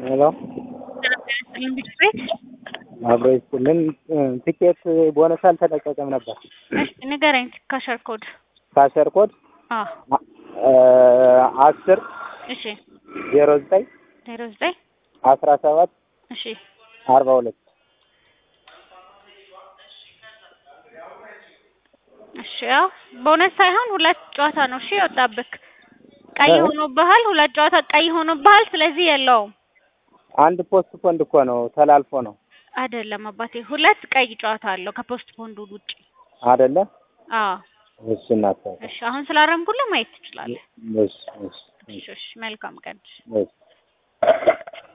ሄሎ ልምድ ቤት አብሮ ይስጥልን። ትኬት ቦነስ አልተለቀቀም ነበር። እሺ ንገረኝ። ካሸር ኮድ ካሸር ኮድ አዎ አስር እሺ ዜሮ ዘጠኝ ዜሮ ዘጠኝ አስራ ሰባት እሺ አርባ ሁለት እሺ ያው ቦነስ ሳይሆን ሁለት ጨዋታ ነው እሺ የወጣብክ ቀይ ሆኖብሃል። ሁለት ጨዋታ ቀይ ሆኖብሃል። ስለዚህ የለውም አንድ ፖስት ፖንድ እኮ ነው ተላልፎ ነው አይደለም አባቴ፣ ሁለት ቀይ ጨዋታ አለው ከፖስት ፖንዱ ውጭ። አደለ? አዎ እሺ እናት እሺ፣ አሁን ስላረምኩልህ ማየት ትችላለህ። እሺ እሺ እሺ እሺ፣ መልካም ቀን። እሺ